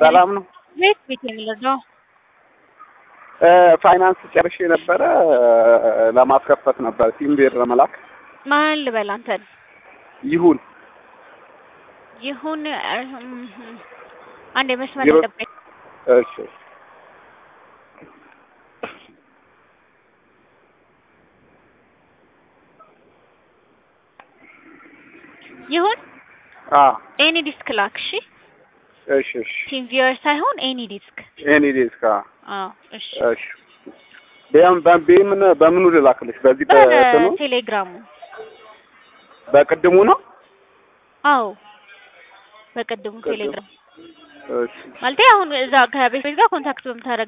ሰላም ነው። ቤት ቤት የሚለው ፋይናንስ ጨርሼ ነበረ ለማስከፈት ነበር ሲም ብር ለመላክ ማን ልበል አንተን ይሁን ይሁን እህም፣ አንድ የመስመር ዜሮ- ጠብቀኝ። እሺ ይሁን አ ኤኒ ዲስክ ላክ። እሺ እሺ እሺ ቲም ቪወር ሳይሆን ኤኒ ዲስክ። ኤኒ ዴስክ አ አዎ እሺ። እሺ በም በምን በምኑ ልላክልሽ? በዚህ በእንትኑ በቴሌግራሙ በቅድሙ ነው። አዎ በቅድሙ ቅድሙ። ቴሌግራም እሺ ማለቴ አሁን እዛ ከቤት ቤት ጋር ኮንታክት በምታደርግ